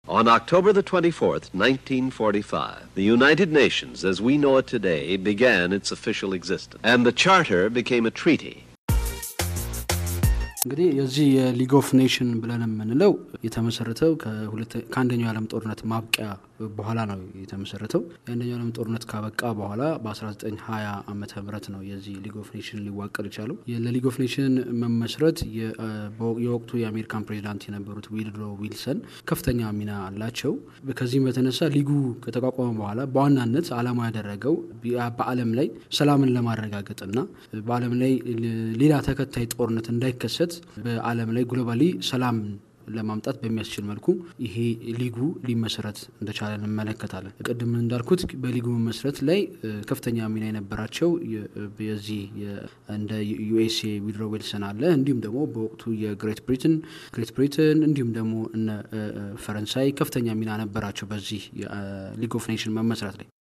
On October the 24th, 1945, the United Nations, as we know it today, began its official existence, and the Charter became a treaty. እንግዲህ የዚህ የሊግ ኦፍ ኔሽን ብለን የምንለው የተመሰረተው ከአንደኛው የዓለም ጦርነት ማብቂያ በኋላ ነው የተመሰረተው። የአንደኛው ዓለም ጦርነት ካበቃ በኋላ በ1920 ዓመተ ምህረት ነው የዚህ ሊግ ኦፍ ኔሽን ሊዋቀር የቻለው። ለሊግ ኦፍ ኔሽን መመስረት የወቅቱ የአሜሪካን ፕሬዚዳንት የነበሩት ዊልድሮ ዊልሰን ከፍተኛ ሚና አላቸው። ከዚህም በተነሳ ሊጉ ከተቋቋመ በኋላ በዋናነት ዓላማ ያደረገው በዓለም ላይ ሰላምን ለማረጋገጥና በዓለም ላይ ሌላ ተከታይ ጦርነት እንዳይከሰት በዓለም ላይ ግሎባሊ ሰላም ለማምጣት በሚያስችል መልኩ ይሄ ሊጉ ሊመሰረት እንደቻለ እንመለከታለን። ቅድም እንዳልኩት በሊጉ መመስረት ላይ ከፍተኛ ሚና የነበራቸው የዚህ እንደ ዩኤስኤ ዊድሮ ዊልሰን አለ። እንዲሁም ደግሞ በወቅቱ የግሬት ብሪትን ግሬት ብሪትን እንዲሁም ደግሞ እነ ፈረንሳይ ከፍተኛ ሚና ነበራቸው በዚህ ሊግ ኦፍ ኔሽን መመስረት ላይ።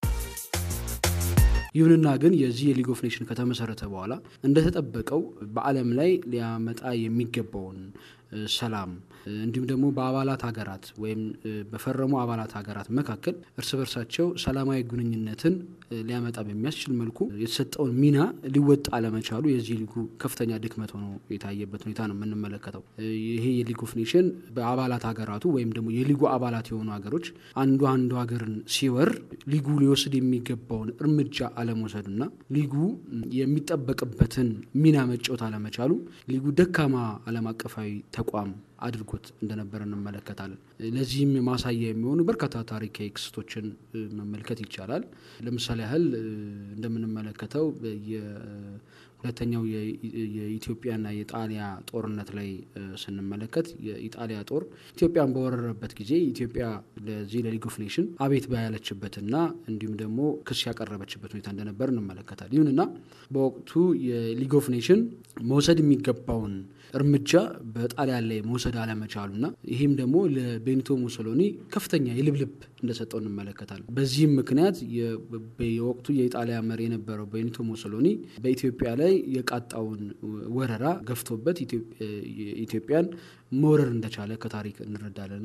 ይሁንና ግን የዚህ የሊግ ኦፍ ኔሽን ከተመሰረተ በኋላ እንደተጠበቀው በዓለም ላይ ሊያመጣ የሚገባውን ሰላም እንዲሁም ደግሞ በአባላት ሀገራት ወይም በፈረሙ አባላት ሀገራት መካከል እርስ በርሳቸው ሰላማዊ ግንኙነትን ሊያመጣ በሚያስችል መልኩ የተሰጠውን ሚና ሊወጣ አለመቻሉ የዚህ ሊጉ ከፍተኛ ድክመት ሆኖ የታየበት ሁኔታ ነው የምንመለከተው። ይሄ የሊግ ኦፍ ኔሽን በአባላት ሀገራቱ ወይም ደግሞ የሊጉ አባላት የሆኑ ሀገሮች አንዱ አንዱ ሀገርን ሲወር ሊጉ ሊወስድ የሚገባውን እርምጃ አለመውሰዱና ሊጉ የሚጠበቅበትን ሚና መጫወት አለመቻሉ ሊጉ ደካማ ዓለም አቀፋዊ ተቋም አድርጎት እንደነበረ እንመለከታለን። ለዚህም ማሳያ የሚሆኑ በርካታ ታሪካዊ ክስቶችን መመልከት ይቻላል። ለምሳሌ ያህል እንደምንመለከተው ሁለተኛው የኢትዮጵያና የጣሊያ ጦርነት ላይ ስንመለከት የኢጣሊያ ጦር ኢትዮጵያን በወረረበት ጊዜ ኢትዮጵያ ለዚህ ለሊግ ኦፍ ኔሽን አቤት ባያለችበትና እንዲሁም ደግሞ ክስ ያቀረበችበት ሁኔታ እንደነበር እንመለከታል። ይሁንና በወቅቱ የሊግ ኦፍ ኔሽን መውሰድ የሚገባውን እርምጃ በጣሊያን ላይ መውሰድ አለመቻሉና ይህም ደግሞ ለቤኒቶ ሙሶሎኒ ከፍተኛ የልብልብ እንደሰጠው እንመለከታለን። በዚህም ምክንያት የወቅቱ የኢጣሊያ መሪ የነበረው ቤኒቶ ሙሶሎኒ በኢትዮጵያ ላይ የቃጣውን ወረራ ገፍቶበት ኢትዮጵያን መውረር እንደቻለ ከታሪክ እንረዳለን።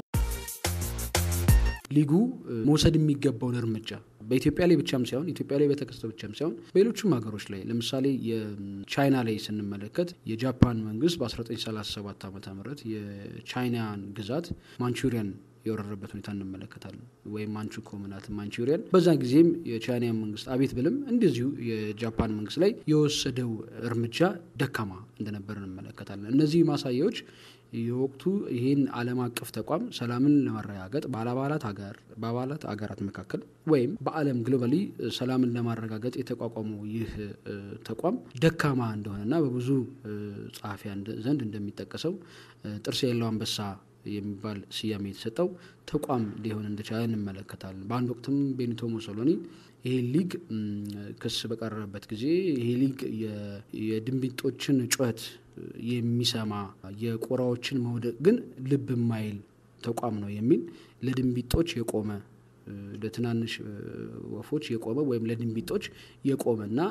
ሊጉ መውሰድ የሚገባውን እርምጃ በኢትዮጵያ ላይ ብቻም ሳይሆን ኢትዮጵያ ላይ በተከሰተው ብቻም ሳይሆን በሌሎችም ሀገሮች ላይ ለምሳሌ የቻይና ላይ ስንመለከት የጃፓን መንግስት በ1937 ዓ ም የቻይናን ግዛት ማንቹሪያን የወረረበት ሁኔታ እንመለከታለን። ወይም ማንቹ ኮምናት ማንቹሪያን። በዛ ጊዜም የቻይና መንግስት አቤት ብልም እንደዚሁ የጃፓን መንግስት ላይ የወሰደው እርምጃ ደካማ እንደነበር እንመለከታለን። እነዚህ ማሳያዎች የወቅቱ ይህን ዓለም አቀፍ ተቋም ሰላምን ለማረጋገጥ በአባላት ሀገር በአባላት ሀገራት መካከል ወይም በዓለም ግሎባሊ ሰላምን ለማረጋገጥ የተቋቋመው ይህ ተቋም ደካማ እንደሆነና በብዙ ጸሐፊያን ዘንድ እንደሚጠቀሰው ጥርስ የሌለው አንበሳ የሚባል ስያሜ የተሰጠው ተቋም ሊሆን እንደቻለ እንመለከታለን። በአንድ ወቅትም ቤኒቶ ሙሶሎኒ ይሄ ሊግ ክስ በቀረበበት ጊዜ ይሄ ሊግ የድንቢጦችን ጩኸት የሚሰማ የቁራዎችን መውደቅ ግን ልብ የማይል ተቋም ነው የሚል ለድንቢጦች የቆመ ለትናንሽ ወፎች የቆመ ወይም ለድንቢጦች የቆመ እና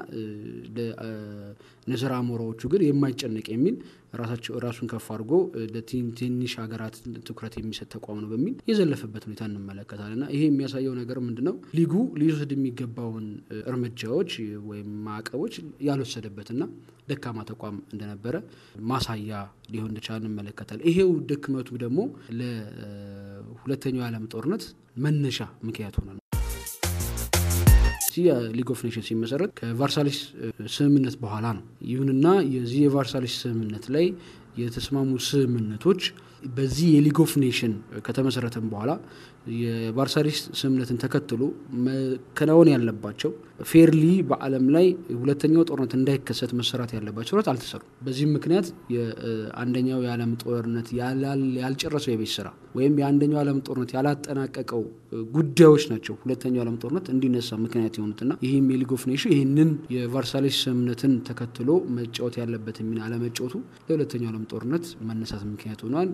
ለንስር አሞራዎቹ ግን የማይጨነቅ የሚል ራሳቸው ራሱን ከፍ አድርጎ ለትንሽ ሀገራት ትኩረት የሚሰጥ ተቋም ነው በሚል የዘለፈበት ሁኔታ እንመለከታለን። እና ይሄ የሚያሳየው ነገር ምንድን ነው? ሊጉ ሊወስድ የሚገባውን እርምጃዎች ወይም ማዕቀቦች ያልወሰደበትና ደካማ ተቋም እንደነበረ ማሳያ ሊሆን እንደቻለ እንመለከታለን። ይሄው ድክመቱ ደግሞ ለሁለተኛው የዓለም ጦርነት መነሻ ምክንያት ሆነ ነው። የሊግ ኦፍ ኔሽን ሲመሰረት ከቫርሳሊስ ስምምነት በኋላ ነው። ይሁንና የዚህ የቫርሳሊስ ስምምነት ላይ የተስማሙ ስምምነቶች በዚህ የሊግ ኦፍ ኔሽን ከተመሰረተም በኋላ የቫርሳሊስ ስምምነትን ተከትሎ መከናወን ያለባቸው ፌርሊ በዓለም ላይ ሁለተኛው ጦርነት እንዳይከሰት መሰራት ያለባቸው ስራት አልተሰሩም። በዚህም ምክንያት የአንደኛው የዓለም ጦርነት ያልጨረሰው የቤት ስራ ወይም የአንደኛው ዓለም ጦርነት ያላጠናቀቀው ጉዳዮች ናቸው ሁለተኛው ዓለም ጦርነት እንዲነሳ ምክንያት የሆኑትና ይህም የሊግ ኦፍ ኔሽን ይህንን የቫርሳሊስ ስምምነትን ተከትሎ መጫወት ያለበት ሚና አለመጫወቱ ለሁለተኛው ዓለም ጦርነት መነሳት ምክንያት ሆኗል።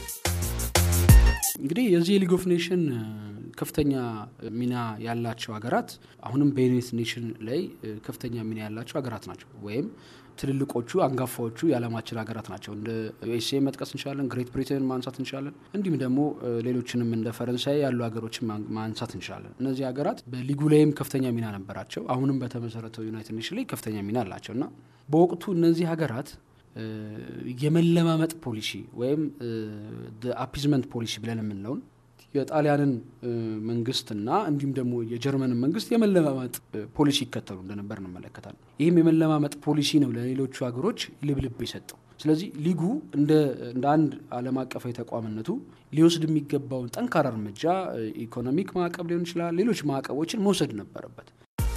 እንግዲህ የዚህ የሊግ ኦፍ ኔሽን ከፍተኛ ሚና ያላቸው ሀገራት አሁንም በዩናይትድ ኔሽን ላይ ከፍተኛ ሚና ያላቸው ሀገራት ናቸው። ወይም ትልልቆቹ አንጋፋዎቹ የዓለማችን ሀገራት ናቸው። እንደ ዩኤስኤ መጥቀስ እንችላለን፣ ግሬት ብሪቴን ማንሳት እንችላለን። እንዲሁም ደግሞ ሌሎችንም እንደ ፈረንሳይ ያሉ ሀገሮችን ማንሳት እንችላለን። እነዚህ ሀገራት በሊጉ ላይም ከፍተኛ ሚና ነበራቸው። አሁንም በተመሰረተው ዩናይትድ ኔሽን ላይ ከፍተኛ ሚና አላቸው እና በወቅቱ እነዚህ ሀገራት የመለማመጥ ፖሊሲ ወይም አፒዝመንት ፖሊሲ ብለን የምንለውን የጣሊያንን መንግስትና እንዲሁም ደግሞ የጀርመንን መንግስት የመለማመጥ ፖሊሲ ይከተሉ እንደነበር እንመለከታለን። ይህም የመለማመጥ ፖሊሲ ነው ለሌሎቹ ሀገሮች ልብልብ የሰጠው። ስለዚህ ሊጉ እንደ አንድ ዓለም አቀፋዊ ተቋምነቱ ሊወስድ የሚገባውን ጠንካራ እርምጃ ኢኮኖሚክ ማዕቀብ ሊሆን ይችላል፣ ሌሎች ማዕቀቦችን መውሰድ ነበረበት።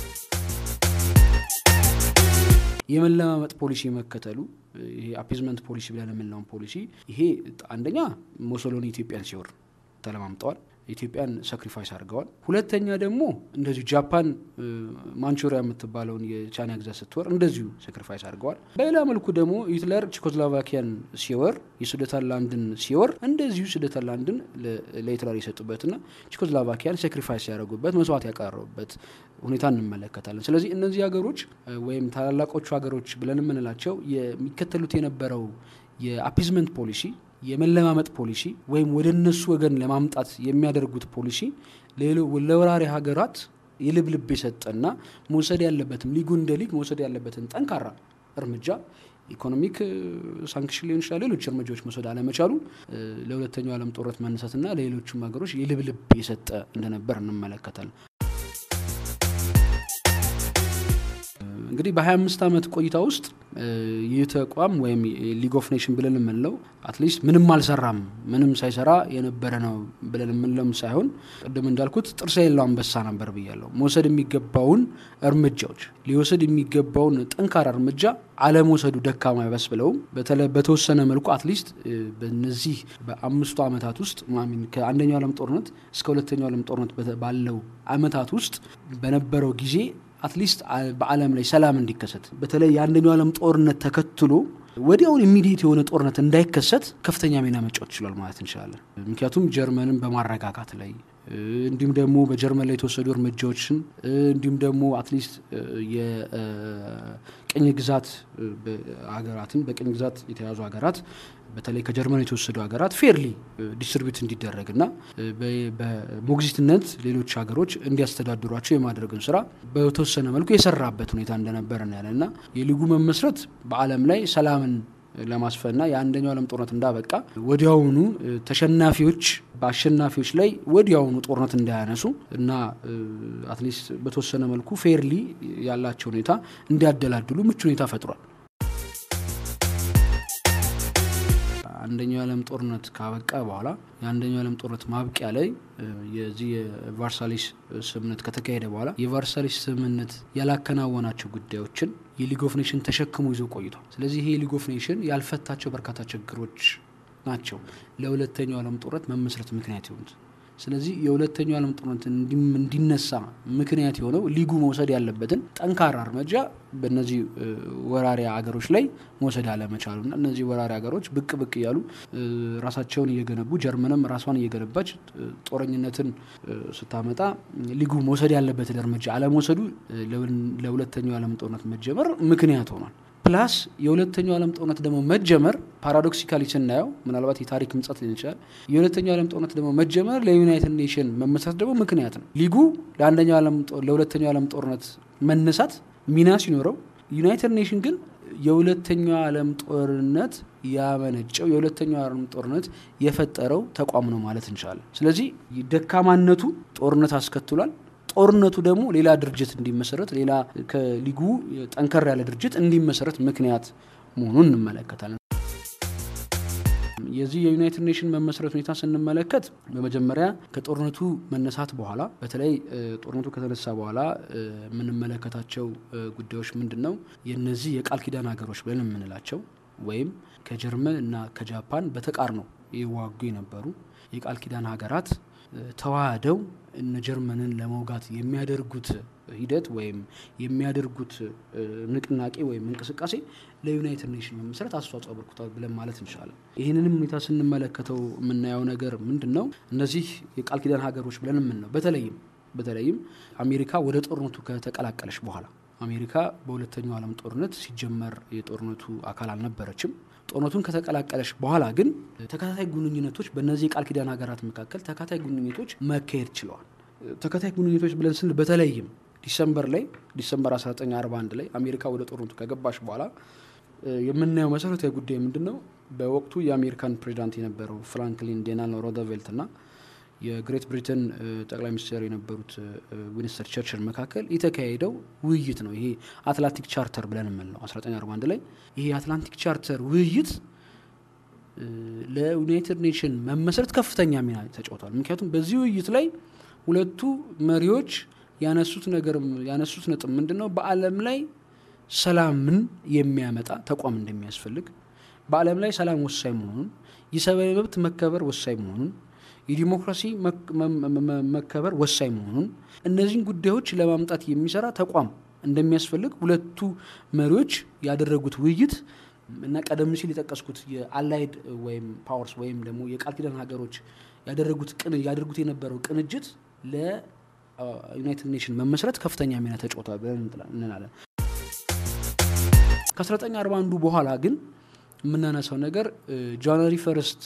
የመለማመጥ ፖሊሲ መከተሉ ይሄ አፒዝመንት ፖሊሲ ብለን የምንለውን ፖሊሲ ይሄ አንደኛ ሞሶሎኒ ኢትዮጵያን ሲወር ተለማምጠዋል። ኢትዮጵያን ሳክሪፋይስ አድርገዋል። ሁለተኛ ደግሞ እንደዚሁ ጃፓን ማንቹሪያ የምትባለውን የቻይና ግዛት ስትወር እንደዚሁ ሳክሪፋይስ አድርገዋል። በሌላ መልኩ ደግሞ ሂትለር ቼኮስሎቫኪያን ሲወር የሱደተንላንድን ሲወር እንደዚሁ ሱደተንላንድን ለሂትለር የሰጡበትና ቼኮስሎቫኪያን ሳክሪፋይስ ያደረጉበት መስዋዕት ያቀረቡበት ሁኔታ እንመለከታለን። ስለዚህ እነዚህ ሀገሮች ወይም ታላላቆቹ ሀገሮች ብለን የምንላቸው የሚከተሉት የነበረው የአፒዝመንት ፖሊሲ የመለማመጥ ፖሊሲ ወይም ወደ እነሱ ወገን ለማምጣት የሚያደርጉት ፖሊሲ ለወራሪ ሀገራት የልብልብ የሰጠና መውሰድ ያለበትም ሊጉ እንደ ሊግ መውሰድ ያለበትን ጠንካራ እርምጃ ኢኮኖሚክ ሳንክሽን ሊሆን ይችላል፣ ሌሎች እርምጃዎች መውሰድ አለመቻሉ ለሁለተኛው ዓለም ጦርነት መነሳትና ለሌሎቹም ሀገሮች የልብልብ የሰጠ እንደነበር እንመለከታለን። እንግዲህ በ25 ዓመት ቆይታ ውስጥ ይህ ተቋም ወይም ሊግ ኦፍ ኔሽን ብለን የምንለው አትሊስት ምንም አልሰራም፣ ምንም ሳይሰራ የነበረ ነው ብለን የምንለውም ሳይሆን ቅድም እንዳልኩት ጥርስ የሌለው አንበሳ ነበር ብያለሁ። መውሰድ የሚገባውን እርምጃዎች ሊወሰድ የሚገባውን ጠንካራ እርምጃ አለመውሰዱ ደካማ ይበስ ብለውም በተወሰነ መልኩ አትሊስት በነዚህ በአምስቱ ዓመታት ውስጥ ከአንደኛው ዓለም ጦርነት እስከ ሁለተኛው ዓለም ጦርነት ባለው ዓመታት ውስጥ በነበረው ጊዜ አትሊስት በዓለም ላይ ሰላም እንዲከሰት በተለይ የአንደኛው ዓለም ጦርነት ተከትሎ ወዲያውን ኢሚዲየት የሆነ ጦርነት እንዳይከሰት ከፍተኛ ሚና መጫወት ችሏል ማለት እንችላለን። ምክንያቱም ጀርመንን በማረጋጋት ላይ እንዲሁም ደግሞ በጀርመን ላይ የተወሰዱ እርምጃዎችን እንዲሁም ደግሞ አትሊስት የቅኝ ግዛት ሀገራትን በቅኝ ግዛት የተያዙ ሀገራት በተለይ ከጀርመን የተወሰዱ ሀገራት ፌርሊ ዲስትሪቢዩት እንዲደረግ እና በሞግዚትነት ሌሎች ሀገሮች እንዲያስተዳድሯቸው የማድረግን ስራ በተወሰነ መልኩ የሰራበት ሁኔታ እንደነበር እናያለን እና የሊጉ መመስረት በዓለም ላይ ሰላምን ለማስፈንና የአንደኛው ዓለም ጦርነት እንዳበቃ ወዲያውኑ ተሸናፊዎች በአሸናፊዎች ላይ ወዲያውኑ ጦርነት እንዳያነሱ እና አትሊስት በተወሰነ መልኩ ፌርሊ ያላቸው ሁኔታ እንዲያደላድሉ ምቹ ሁኔታ ፈጥሯል። አንደኛው የዓለም ጦርነት ካበቃ በኋላ የአንደኛው የዓለም ጦርነት ማብቂያ ላይ የዚህ የቫርሳሊስ ስምምነት ከተካሄደ በኋላ የቫርሳሊስ ስምምነት ያላከናወናቸው ጉዳዮችን የሊግ ኦፍ ኔሽን ተሸክሞ ይዞ ቆይቷል። ስለዚህ ይሄ የሊግ ኦፍ ኔሽን ያልፈታቸው በርካታ ችግሮች ናቸው ለሁለተኛው ዓለም ጦርነት መመስረት ምክንያት የሆኑት። ስለዚህ የሁለተኛው ዓለም ጦርነት እንዲነሳ ምክንያት የሆነው ሊጉ መውሰድ ያለበትን ጠንካራ እርምጃ በእነዚህ ወራሪ ሀገሮች ላይ መውሰድ አለመቻሉና እነዚህ ወራሪ ሀገሮች ብቅ ብቅ እያሉ ራሳቸውን እየገነቡ ጀርመንም ራሷን እየገነባች ጦረኝነትን ስታመጣ ሊጉ መውሰድ ያለበትን እርምጃ አለመውሰዱ ለሁለተኛው ዓለም ጦርነት መጀመር ምክንያት ሆኗል። ፕላስ የሁለተኛው ዓለም ጦርነት ደግሞ መጀመር ፓራዶክሲካሊ ስናየው ምናልባት የታሪክ ምጸት ሊሆን ይችላል። የሁለተኛው ዓለም ጦርነት ደግሞ መጀመር ለዩናይትድ ኔሽን መመስረት ደግሞ ምክንያት ነው። ሊጉ ለሁለተኛው ዓለም ጦርነት መነሳት ሚና ሲኖረው፣ ዩናይትድ ኔሽን ግን የሁለተኛው ዓለም ጦርነት ያመነጨው የሁለተኛው ዓለም ጦርነት የፈጠረው ተቋም ነው ማለት እንችላለን። ስለዚህ ደካማነቱ ጦርነት አስከትሏል። ጦርነቱ ደግሞ ሌላ ድርጅት እንዲመሰረት ሌላ ከሊጉ ጠንከር ያለ ድርጅት እንዲመሰረት ምክንያት መሆኑን እንመለከታለን። የዚህ የዩናይትድ ኔሽን መመስረት ሁኔታ ስንመለከት በመጀመሪያ ከጦርነቱ መነሳት በኋላ በተለይ ጦርነቱ ከተነሳ በኋላ የምንመለከታቸው ጉዳዮች ምንድን ነው? የነዚህ የቃል ኪዳን ሀገሮች ብለን የምንላቸው ወይም ከጀርመን እና ከጃፓን በተቃርኖ ይዋጉ የነበሩ የቃል ኪዳን ሀገራት ተዋህደው እነ ጀርመንን ለመውጋት የሚያደርጉት ሂደት ወይም የሚያደርጉት ንቅናቄ ወይም እንቅስቃሴ ለዩናይትድ ኔሽን መመስረት አስተዋጽኦ አበርክቷል ብለን ማለት እንችላለን። ይህንንም ሁኔታ ስንመለከተው የምናየው ነገር ምንድን ነው? እነዚህ የቃል ኪዳን ሀገሮች ብለን የምንለው በተለይም በተለይም አሜሪካ ወደ ጦርነቱ ከተቀላቀለች በኋላ አሜሪካ በሁለተኛው ዓለም ጦርነት ሲጀመር የጦርነቱ አካል አልነበረችም። ጦርነቱን ከተቀላቀለች በኋላ ግን ተከታታይ ግንኙነቶች በእነዚህ የቃል ኪዳን ሀገራት መካከል ተከታታይ ግንኙነቶች መካሄድ ችለዋል። ተከታታይ ግንኙነቶች ብለን ስንል በተለይም ዲሰምበር ላይ ዲሰምበር 1941 ላይ አሜሪካ ወደ ጦርነቱ ከገባች በኋላ የምናየው መሰረታዊ ጉዳይ ምንድን ነው? በወቅቱ የአሜሪካን ፕሬዚዳንት የነበረው ፍራንክሊን ዴላኖ ሮዘቬልት እና የግሬት ብሪተን ጠቅላይ ሚኒስትር የነበሩት ዊንስተን ቸርችል መካከል የተካሄደው ውይይት ነው። ይሄ አትላንቲክ ቻርተር ብለን የምንለው 1941 ላይ ይሄ የአትላንቲክ ቻርተር ውይይት ለዩናይትድ ኔሽን መመስረት ከፍተኛ ሚና ተጫውቷል። ምክንያቱም በዚህ ውይይት ላይ ሁለቱ መሪዎች ያነሱት ነገር ያነሱት ነጥብ ምንድን ነው? በዓለም ላይ ሰላምን የሚያመጣ ተቋም እንደሚያስፈልግ፣ በዓለም ላይ ሰላም ወሳኝ መሆኑን፣ የሰብአዊ መብት መከበር ወሳኝ መሆኑን፣ የዲሞክራሲ መከበር ወሳኝ መሆኑን፣ እነዚህን ጉዳዮች ለማምጣት የሚሰራ ተቋም እንደሚያስፈልግ ሁለቱ መሪዎች ያደረጉት ውይይት እና ቀደም ሲል የጠቀስኩት የአላይድ ወይም ፓወርስ ወይም ደግሞ የቃል ኪዳን ሀገሮች ያደረጉት ያደርጉት የነበረው ቅንጅት ለዩናይትድ ኔሽን መመስረት ከፍተኛ ሚና ተጫውቷል ብለን እንላለን። ከ1941 በኋላ ግን የምናነሳው ነገር ጃንዋሪ ፈርስት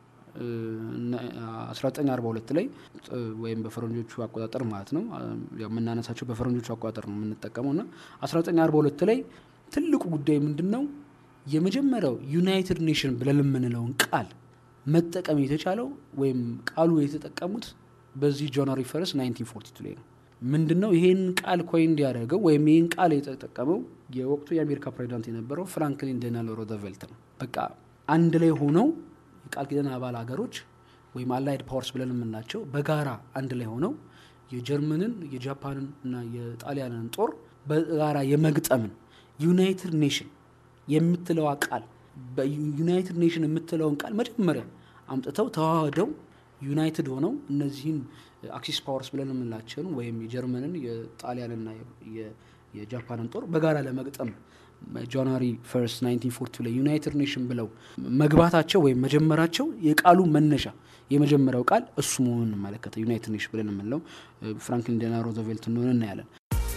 1942 ላይ ወይም በፈረንጆቹ አቆጣጠር ማለት ነው የምናነሳቸው በፈረንጆቹ አቆጣጠር ነው የምንጠቀመው እና 1942 ላይ ትልቁ ጉዳይ ምንድን ነው? የመጀመሪያው ዩናይትድ ኔሽን ብለን የምንለውን ቃል መጠቀም የተቻለው ወይም ቃሉ የተጠቀሙት በዚህ ጃንዋሪ ፈርስት 1942 ላይ ነው። ምንድን ነው ይሄን ቃል ኮይን እንዲያደርገው ወይም ይህን ቃል የተጠቀመው የወቅቱ የአሜሪካ ፕሬዚዳንት የነበረው ፍራንክሊን ዴላኖ ሮዘቬልት ነው። በቃ አንድ ላይ ሆነው የቃል ኪዳን አባል ሀገሮች ወይም አላይድ ፓወርስ ብለን የምንላቸው በጋራ አንድ ላይ ሆነው የጀርመንን የጃፓንን እና የጣሊያንን ጦር በጋራ የመግጠምን ዩናይትድ ኔሽን የምትለዋ ቃል በዩናይትድ ኔሽን የምትለውን ቃል መጀመሪያ አምጥተው ተዋህደው ዩናይትድ ሆነው እነዚህን አክሲስ ፓወርስ ብለን የምንላቸውን ወይም የጀርመንን የጣሊያንና የጃፓንን ጦር በጋራ ለመግጠም ጃንዋሪ ፈርስት 1942 ላይ ዩናይትድ ኔሽን ብለው መግባታቸው ወይም መጀመራቸው የቃሉ መነሻ የመጀመሪያው ቃል እሱ መሆኑን እንመለከተ ዩናይትድ ኔሽን ብለን የምንለው ፍራንክሊን ዴላኖ ሮዘቬልት እንደሆነ እናያለን።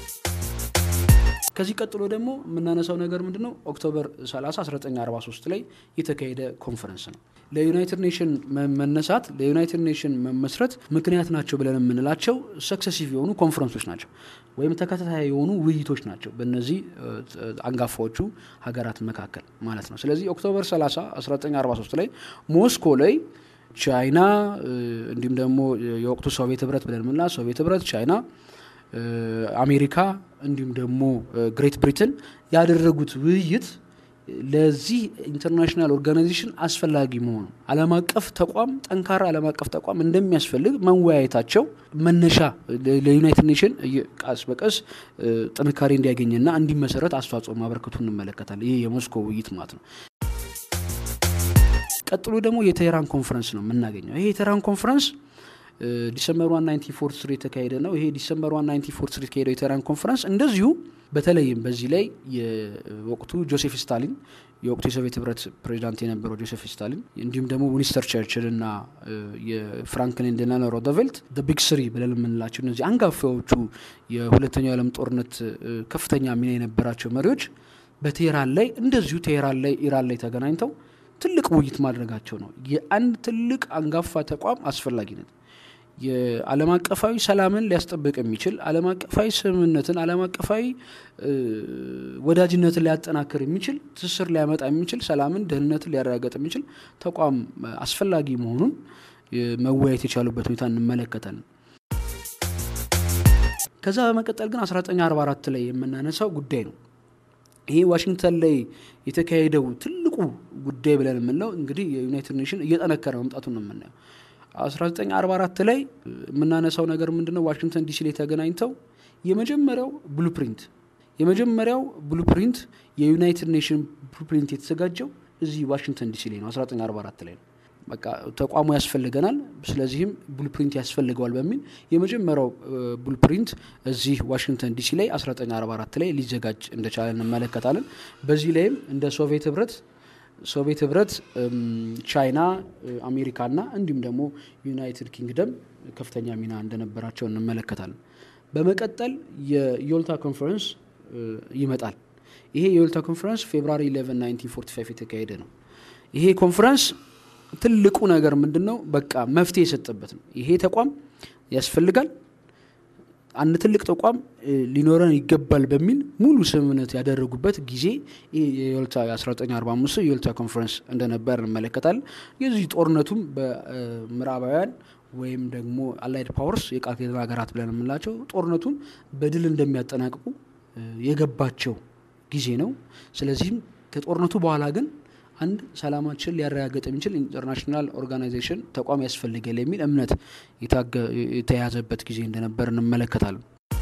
ከዚህ ቀጥሎ ደግሞ የምናነሳው ነገር ምንድን ነው? ኦክቶበር 30 1943 ላይ የተካሄደ ኮንፈረንስ ነው። ለዩናይትድ ኔሽን መነሳት ለዩናይትድ ኔሽን መመስረት ምክንያት ናቸው ብለን የምንላቸው ሰክሰሲቭ የሆኑ ኮንፈረንሶች ናቸው ወይም ተከታታይ የሆኑ ውይይቶች ናቸው በእነዚህ አንጋፋዎቹ ሀገራት መካከል ማለት ነው። ስለዚህ ኦክቶበር 30 1943 ላይ ሞስኮ ላይ ቻይና እንዲሁም ደግሞ የወቅቱ ሶቪየት ህብረት ብለን የምንላት ሶቪየት ህብረት፣ ቻይና አሜሪካ እንዲሁም ደግሞ ግሬት ብሪትን ያደረጉት ውይይት ለዚህ ኢንተርናሽናል ኦርጋናይዜሽን አስፈላጊ መሆኑ ዓለም አቀፍ ተቋም ጠንካራ ዓለም አቀፍ ተቋም እንደሚያስፈልግ መወያየታቸው መነሻ ለዩናይትድ ኔሽን ቀስ በቀስ ጥንካሬ እንዲያገኝና እንዲመሰረት አስተዋጽኦ ማበረከቱ እንመለከታለን። ይህ የሞስኮ ውይይት ማለት ነው። ቀጥሎ ደግሞ የቴህራን ኮንፈረንስ ነው የምናገኘው። ይሄ የቴህራን ኮንፈረንስ ዲሰምበር ዋን 1943 የተካሄደ ነው። ይሄ ዲሰምበር ዋን 1943 የተካሄደው የቴህራን ኮንፈረንስ እንደዚሁ በተለይም በዚህ ላይ የወቅቱ ጆሴፍ ስታሊን የወቅቱ የሶቪየት ህብረት ፕሬዚዳንት የነበረው ጆሴፍ ስታሊን እንዲሁም ደግሞ ዊንስተን ቸርችል እና የፍራንክሊን ዴላኖ ሮዘቬልት ቢግ ስሪ ብለን የምንላቸው እነዚህ አንጋፋዎቹ የሁለተኛው የዓለም ጦርነት ከፍተኛ ሚና የነበራቸው መሪዎች በቴህራን ላይ እንደዚሁ ቴህራን ላይ ኢራን ላይ ተገናኝተው ትልቅ ውይይት ማድረጋቸው ነው። የአንድ ትልቅ አንጋፋ ተቋም አስፈላጊነት የዓለም አቀፋዊ ሰላምን ሊያስጠብቅ የሚችል ዓለም አቀፋዊ ስምምነትን ዓለም አቀፋዊ ወዳጅነትን ሊያጠናክር የሚችል ትስስር ሊያመጣ የሚችል ሰላምን፣ ደህንነትን ሊያረጋገጥ የሚችል ተቋም አስፈላጊ መሆኑን መወያየት የቻሉበት ሁኔታ እንመለከታለን። ከዛ በመቀጠል ግን 1944 ላይ የምናነሳው ጉዳይ ነው። ይሄ ዋሽንግተን ላይ የተካሄደው ትልቁ ጉዳይ ብለን የምንለው እንግዲህ የዩናይትድ ኔሽን እየጠነከረ መምጣቱን ነው የምናየው። 1944 ላይ የምናነሳው ነገር ምንድነው? ዋሽንግተን ዲሲ ላይ ተገናኝተው የመጀመሪያው ብሉፕሪንት የመጀመሪያው ብሉፕሪንት የዩናይትድ ኔሽን ብሉፕሪንት የተዘጋጀው እዚህ ዋሽንግተን ዲሲ ላይ ነው። 1944 ላይ ነው። በቃ ተቋሙ ያስፈልገናል፣ ስለዚህም ብሉፕሪንት ያስፈልገዋል በሚል የመጀመሪያው ብሉፕሪንት እዚህ ዋሽንግተን ዲሲ ላይ 1944 ላይ ሊዘጋጅ እንደቻለ እንመለከታለን። በዚህ ላይም እንደ ሶቪየት ህብረት ሶቪየት ህብረት፣ ቻይና፣ አሜሪካና እንዲሁም ደግሞ ዩናይትድ ኪንግደም ከፍተኛ ሚና እንደነበራቸው እንመለከታለን። በመቀጠል የዮልታ ኮንፈረንስ ይመጣል። ይሄ የወልታ ኮንፈረንስ ፌብራሪ 11 1945 የተካሄደ ነው። ይሄ ኮንፈረንስ ትልቁ ነገር ምንድን ነው? በቃ መፍትሄ የሰጠበት ነው። ይሄ ተቋም ያስፈልጋል፣ አንድ ትልቅ ተቋም ሊኖረን ይገባል በሚል ሙሉ ስምምነት ያደረጉበት ጊዜ የወልታ 1945 የወልታ ኮንፈረንስ እንደነበር እንመለከታለን። የዚህ ጦርነቱም በምዕራባውያን ወይም ደግሞ አላይድ ፓወርስ የቃል ኪዳን ሀገራት ብለን የምንላቸው ጦርነቱን በድል እንደሚያጠናቅቁ የገባቸው ጊዜ ነው። ስለዚህም ከጦርነቱ በኋላ ግን አንድ ሰላማችን ሊያረጋግጥ የሚችል ኢንተርናሽናል ኦርጋናይዜሽን ተቋም ያስፈልጋል የሚል እምነት የተያዘበት ጊዜ እንደነበር እንመለከታለን።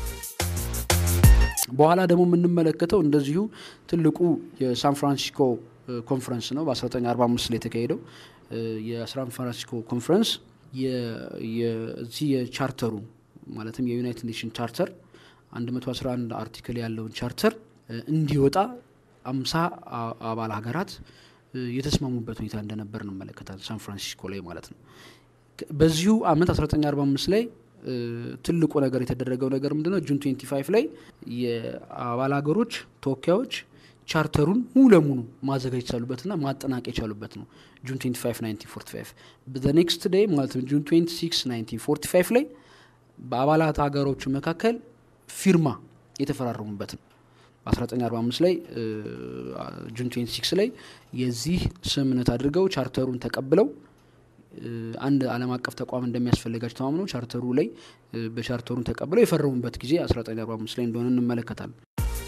በኋላ ደግሞ የምንመለከተው እንደዚሁ ትልቁ የሳን ፍራንሲስኮ ኮንፈረንስ ነው። በ1945 ላይ የተካሄደው የሳን ፍራንሲስኮ ኮንፈረንስ የዚህ የቻርተሩ ማለትም የዩናይትድ ኔሽን ቻርተር 111 አርቲክል ያለውን ቻርተር እንዲወጣ አምሳ አባል ሀገራት የተስማሙበት ሁኔታ እንደነበር እንመለከታለን። ሳን ፍራንሲስኮ ላይ ማለት ነው። በዚሁ አመት 1945 ላይ ትልቁ ነገር የተደረገው ነገር ምንድነው? ጁን 25 ላይ የአባል ሀገሮች ተወካዮች ቻርተሩን ሙሉ ለሙሉ ማዘጋጀት የቻሉበትና ማጠናቀቅ የቻሉበት ነው። ጁን 25 1945 ኔክስት ዴይ ማለትም ጁን 26 1945 ላይ በአባላት ሀገሮቹ መካከል ፊርማ የተፈራረሙበት ነው። በ1945 ላይ ጁን 26 ላይ የዚህ ስምምነት አድርገው ቻርተሩን ተቀብለው አንድ ዓለም አቀፍ ተቋም እንደሚያስፈልጋቸው ተማምነው ቻርተሩ ላይ በቻርተሩን ተቀብለው የፈረሙበት ጊዜ 1945 ላይ እንደሆነ እንመለከታለን።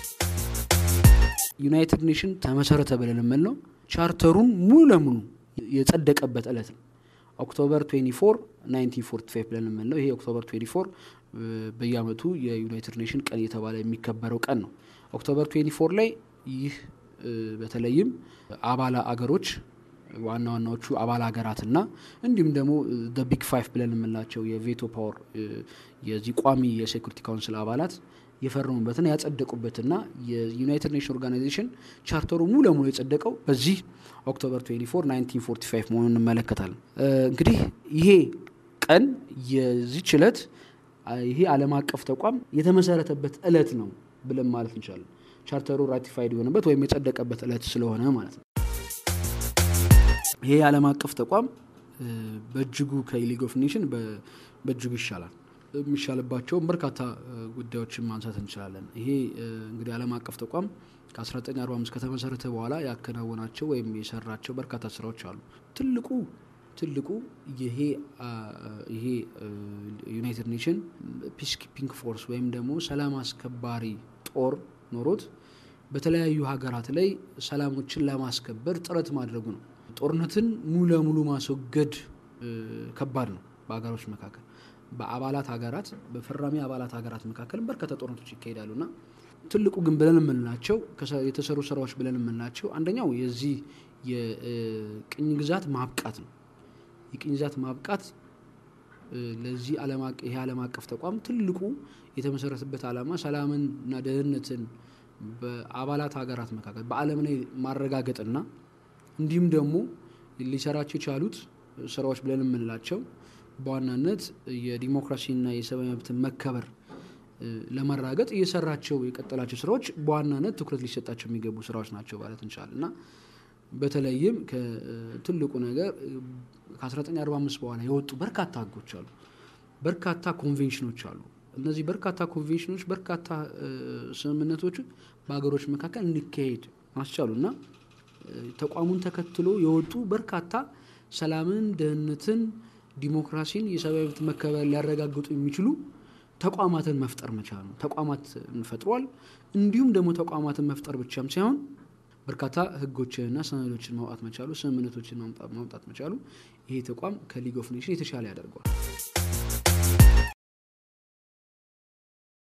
ዩናይትድ ኔሽን ተመሰረተ ብለን የምንለው ቻርተሩን ሙሉ ለሙሉ የጸደቀበት እለት ነው። ኦክቶበር 24 1945 ብለን የምንለው ይሄ ኦክቶበር 24 በየአመቱ የዩናይትድ ኔሽን ቀን እየተባለ የሚከበረው ቀን ነው። ኦክቶበር 24 ላይ ይህ በተለይም አባል አገሮች ዋና ዋናዎቹ አባል ሀገራትና እንዲሁም ደግሞ ቢግ ፋይቭ ብለን የምንላቸው የቬቶ ፓወር የዚህ ቋሚ የሴኩሪቲ ካውንስል አባላት የፈረሙበትና ያጸደቁበትና የዩናይትድ ኔሽን ኦርጋናይዜሽን ቻርተሩ ሙሉ ለሙሉ የጸደቀው በዚህ ኦክቶበር 24 1945 መሆኑን እንመለከታለን። እንግዲህ ይሄ ቀን የዚች እለት ይሄ ዓለም አቀፍ ተቋም የተመሰረተበት እለት ነው ብለን ማለት እንችላለን። ቻርተሩ ራቲፋይድ የሆነበት ወይም የጸደቀበት እለት ስለሆነ ማለት ነው። ይሄ የዓለም አቀፍ ተቋም በእጅጉ ከሊግ ኦፍ ኔሽን በእጅጉ ይሻላል። የሚሻልባቸውን በርካታ ጉዳዮችን ማንሳት እንችላለን። ይሄ እንግዲህ ዓለም አቀፍ ተቋም ከ1945 ከተመሰረተ በኋላ ያከናወናቸው ወይም የሰራቸው በርካታ ስራዎች አሉ። ትልቁ ትልቁ ይሄ ይሄ ዩናይትድ ኔሽን ፒስ ኪፒንግ ፎርስ ወይም ደግሞ ሰላም አስከባሪ ጦር ኖሮት በተለያዩ ሀገራት ላይ ሰላሞችን ለማስከበር ጥረት ማድረጉ ነው። ጦርነትን ሙሉ ለሙሉ ማስወገድ ከባድ ነው። በሀገሮች መካከል በአባላት ሀገራት በፈራሚ አባላት ሀገራት መካከል በርካታ ጦርነቶች ይካሄዳሉ እና ትልቁ ግን ብለን የምንላቸው የተሰሩ ስራዎች ብለን የምንላቸው አንደኛው የዚህ የቅኝ ግዛት ማብቃት ነው። የቅኝ ግዛት ማብቃት ለዚህ ይሄ ዓለም አቀፍ ተቋም ትልቁ የተመሰረተበት ዓላማ ሰላምን እና ደህንነትን በአባላት ሀገራት መካከል በዓለም ላይ ማረጋገጥና እንዲሁም ደግሞ ሊሰራቸው የቻሉት ስራዎች ብለን የምንላቸው በዋናነት የዲሞክራሲና የሰብአዊ መብትን መከበር ለማራገጥ እየሰራቸው የቀጠላቸው ስራዎች በዋናነት ትኩረት ሊሰጣቸው የሚገቡ ስራዎች ናቸው ማለት እንችላለን እና በተለይም ትልቁ ነገር ከ1945 በኋላ የወጡ በርካታ ህጎች አሉ፣ በርካታ ኮንቬንሽኖች አሉ። እነዚህ በርካታ ኮንቬንሽኖች፣ በርካታ ስምምነቶች በሀገሮች መካከል እንዲካሄድ ማስቻሉ እና ተቋሙን ተከትሎ የወጡ በርካታ ሰላምን፣ ደህንነትን፣ ዲሞክራሲን፣ የሰብአዊ መብት መከበር ሊያረጋግጡ የሚችሉ ተቋማትን መፍጠር መቻል ነው። ተቋማት ፈጥሯል። እንዲሁም ደግሞ ተቋማትን መፍጠር ብቻም ሳይሆን በርካታ ህጎችንና ሰነዶችን ማውጣት መቻሉ፣ ስምምነቶችን ማምጣት መቻሉ ይሄ ተቋም ከሊግ ኦፍ ኔሽን የተሻለ ያደርገዋል።